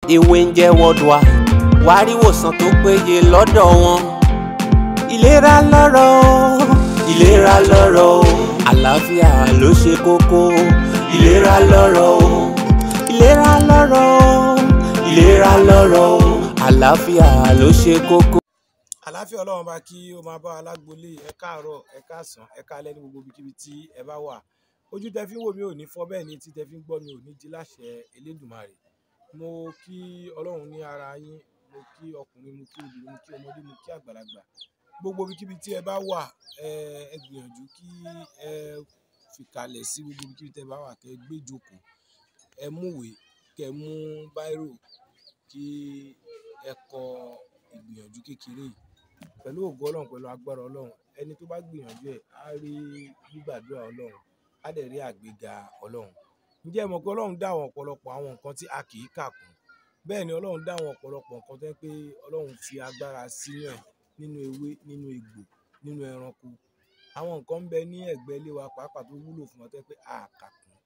ewé ń jẹ́ worldwide wàá rí ìwòsàn tó péye lọ́dọ̀ wọn. ìlera lọ́rọ̀ o ìlera lọ́rọ̀ o àlàáfíà ló ṣe kókó ìlera lọ́rọ̀ o ìlera lọ́rọ̀ o ìlera lọ́rọ̀ o àlàáfíà ló ṣe kókó. àlàáfíà ọlọ́run bá kí ó máa bá alágbolé ẹ káàárọ̀ ẹ káàsán ẹ káalẹ́ ní gbogbo ibikíbi tí ẹ bá wà ojú tẹ fi ń wò mí ò ní fọ́ bẹ́ẹ̀ ni tí tẹ fi ń gbọ́ mi ò ní di láṣẹ elédùnmarè mo kí ọlọ́run ní ara yín mo kí ọkùnrin mo kí obìnrin mo kí ọmọdé mo kí àgbàlagbà gbogbo ibikíbi tí ẹ bá wà ẹ ẹ gbìyànjú kí ẹ fìkàlẹ̀ sí gbogbo ibikíbi tí ẹ bá wà kẹ gbé jókòó ẹ múwèé kẹ mú báírò kí ẹ kọ ìgbìyànjú kékeré yìí pẹ̀lú ògo ọlọ́run pẹ̀lú agbára ọlọ́run ẹni tó bá gbìyànjú ẹ̀ á rí gbígbàdúrà ọlọ́run á dẹ̀ rí àgbéga ọlọ́run ǹjẹ́ ẹ mọ̀ pé ọlọ́run dá àwọn ọ̀pọ̀lọpọ̀ àwọn nǹkan tí a kì í kà kún bẹ́ẹ̀ ni ọlọ́run dá àwọn ọ̀pọ̀lọpọ̀ nǹkan tó yẹ pé ọlọ́run fi agbára sínú ẹ̀ nínú ewé nínú egbò nínú ẹranko àwọn nǹkan ń bẹ ní ẹ̀gbẹ́ ilé wa pàápàá tó wúlò fún wa tó yẹ pé a kà kún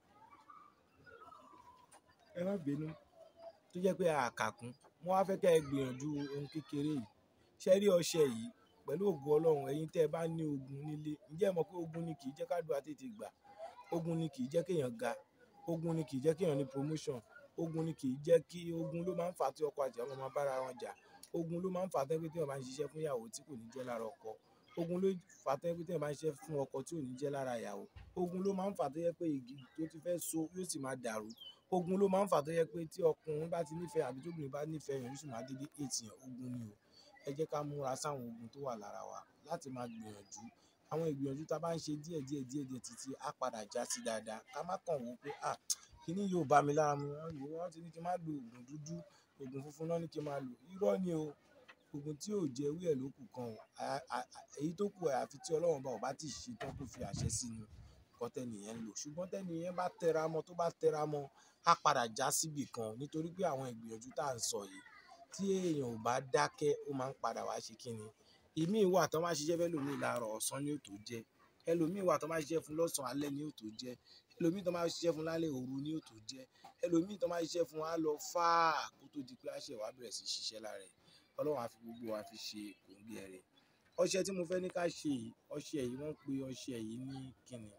ẹ má bínú tó jẹ́ pé a kà kún mo wá fẹ́ kẹ́ ẹ gbìyànjú ohun kékeré yìí ṣe rí ọṣẹ yìí pẹ̀lú ògo ọlọ́run ẹ̀yin tẹ́ ẹ bá ní ogun nílé ǹjẹ́ ẹ mọ̀ pé ogun ni kì í jẹ́ kádùá tètè gbà ogun ni kì í jẹ́ kéèyàn ga ogun ni kì í jẹ́ kéèyàn ní promotion ogun ni kì í jẹ́ kí ogun ló máa ń fà á tí ọkọ àti àwọn máa bára wọn jà ogun ló máa ń fà á tẹ́ pé téèyàn bá ń ṣiṣẹ́ fún ìyàwó tí kò ní jẹ́ lára ọkọ ogun ló fà á tẹ́ pé téèyàn bá ń ṣiṣẹ́ fún ọkọ tí ò ní jẹ́ lára ìyàwó ogun ló máa ń fà á tó yẹ pé igi tó ti fẹ́ so yóò sì máa dàrú ogun ló máa ń fà á tó yẹ pé tí ọkùnrin bá ti nífẹ̀ẹ́ àbí tóbìnrin bá nífẹ̀ẹ́ yẹn yóò sì máa dédé ètì yẹn ogun ni o ẹ jẹ́ ká múra sáwọn ogun tó wà lára wa láti máa gbìyànjú àwọn ìgbìyànjú tá a bá ń ṣe díẹ̀ díẹ̀ díẹ̀ díẹ̀ títí á padà já sí dáadáa ká má kàn wò pé ah kíní yóò bá mi lára mu wọ́n lò wọ́n ti ní kí n má lo oògùn dúdú oògùn funfun náà ní kí n máa lò irọ́ ni o oògùn tí ò jẹ́ ewé ẹ̀ ló kù kan o èyí tó kù àyàfi tí ọlọ́run bá ò bá tì ṣe tán kó fi àṣẹ sínú nǹkan tẹ́nìyẹn ń lò ṣùgbọ́n tẹ́nìyẹn bá tẹra mọ́ tó bá tẹra mọ́ á padà já síbì kan nítorí pé àwọn ìgbìyànjú tá à ń sọ yìí tí èèyàn ò bá dákẹ́ ó máa ń padà wá ṣe kí ni ìmíì wà tó máa ṣiṣẹ́ fẹ́ lòmíì láàárọ̀ ọ̀sán ni ó tó jẹ́ ẹlòmíì wà tó máa ṣiṣẹ́ fún lọ́sàn-án alẹ́ ni ó tó jẹ́ ẹlòmíì tó máa ṣiṣẹ́ fún lálẹ́ òru ni ó tó jẹ́ ẹlòmíì tó máa ṣiṣẹ́ fún wa lọ fáà kó tó di pé àṣẹ wa bẹ̀rẹ̀ sí ṣiṣẹ́ lára ẹ̀ ọlọ́run á fi gbogbo wa fi ṣe kòńgẹ́ rẹ̀ ọṣẹ tí mo fẹ́ ní ká ṣe yìí ọṣẹ yìí wọ́n pe ọṣẹ yìí ní kíni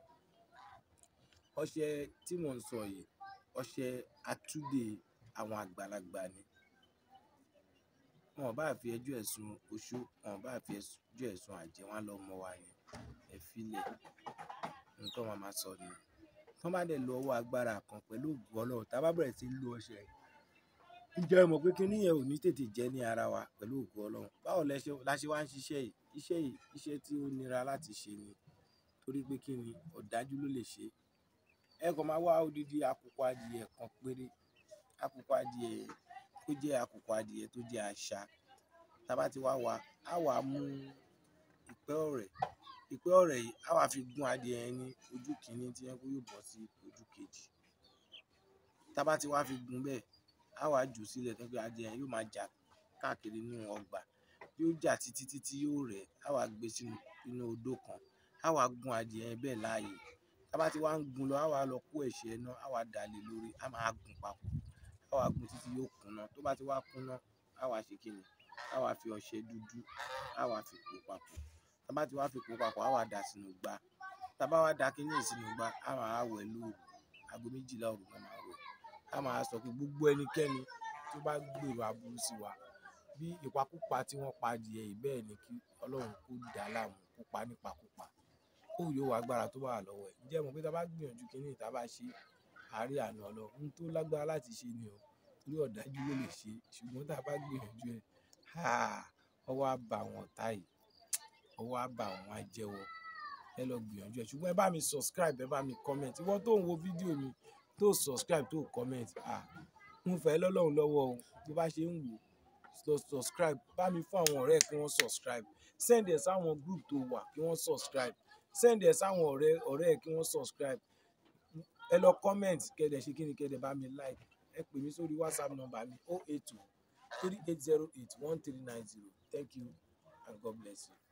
ọṣẹ tí mò ń sọ yìí ọṣẹ atúdè àwọn àgbàlagbà ni wọn ò bá fi ẹjọ́ ẹ̀sùn oṣó wọn ò bá fi ẹjọ́ ẹ̀sùn àjẹ́ wọn lọ mọ wa ni ẹ filẹ̀ nǹkan wọn máa sọ ni wọn bá dẹ̀ lo ọwọ́ agbára kan pẹ̀lú ògùn ọlọ́run tá a bá bẹ̀rẹ̀ sí í lo ọṣẹ ǹjẹ́ ẹ mọ̀ pé kíní yẹn ò ní tètè jẹ́ ní ara wa pẹ̀lú ògùn ọlọ́run báwo la ṣe wá ń ṣiṣẹ́ yìí iṣẹ́ yìí iṣẹ́ tí ó nira láti ṣe ni torí pé kí ni ọ̀dájú ló lè ṣe ẹ kàn máa wá odidi àkùkọ adìyẹ kan péré àkùkọ adìyẹ ó jẹ́ àkùkọ adìyẹ tó jẹ́ àṣà tá a bá ti wá wá á wà á mú ìpẹ́ ọ̀rẹ́ ìpẹ́ ọ̀rẹ́ yìí á wà fi gún adìyẹ yẹn ní ojú kìíní tí yẹn kó yóò bọ́ sí ojú kejì tá a bá ti wá fi gún bẹ́ẹ̀ á wà á jù sílẹ̀ tó pé adìyẹ yẹn yóò máa jà káàkiri nínú ọgbà yóò jà títí títí yóò rẹ̀ á wà gbé sínú inú odó kan á wà gún adìyẹ yẹn bẹ́ẹ̀ láàyè tá a bá ti wá ń gún lọ á wà lọ kó ẹ̀ṣẹ́ náà á wà dà lé lórí á máa gún papọ̀ á wà gún títí yóò kúnná tó bá ti wá kúnná á wà ṣe kí ni á wà fi ọṣẹ dúdú á wà fi pò papọ̀ tá a bá ti wá fi pò papọ̀ á wà dà sínú gbá tá a bá wá da kíní sínú gbá á máa wẹ̀ lóru aago méjìlá òru náà máa wẹ̀ á máa sọ pé gbogbo ẹnikẹ́ni tó bá gbèrò aburú sí wa bí ìpakúpa tí wọ́n pa adìyẹ yìí bẹ́ẹ̀ ni kí ọlọ́run kó dà á láàmú kó pa nípakúpa kó yóò wá agbára tó wà lọ́wọ́ ẹ̀ ǹjẹ́ mo pé tá a bá gbìyànjú kíní tá a bá ṣe àárẹ̀ àná ọlọ́run ohun tó lágbára láti ṣe ni o torí ọ̀dájú ló lè ṣe ṣùgbọ́n tá a bá gbìyànjú ẹ̀ ọwọ́ á bá àwọn ọ̀tá yìí ọwọ́ á bá àwọn ajẹ́wọ́ ẹ lọ gbìyànjú ẹ̀ ṣùgbọ́n ẹ bá mi subscribe ẹ bá mi comment ìwọ tó ń wo fídíò mi tó subscribe tó comment ń fẹ́ lọ́lọ́run lọ́wọ́ o tó bá ṣe ń wò lọ subscribe bá mi fún àwọn ọ̀rẹ́ kí wọ́n subscribe send ẹ̀ sáwọn group tó wà kí wọ́n subscribe send ẹ̀ sáwọn ọ̀rẹ́ ọ̀rẹ́ kí wọ́n subscribe ẹ lọ comment kẹ́dẹ̀ ṣe kí ni kẹ́dẹ̀ bá mi like ẹ pè mí sórí whatsapp number mi 082 3808 1390 thank you and god bless you.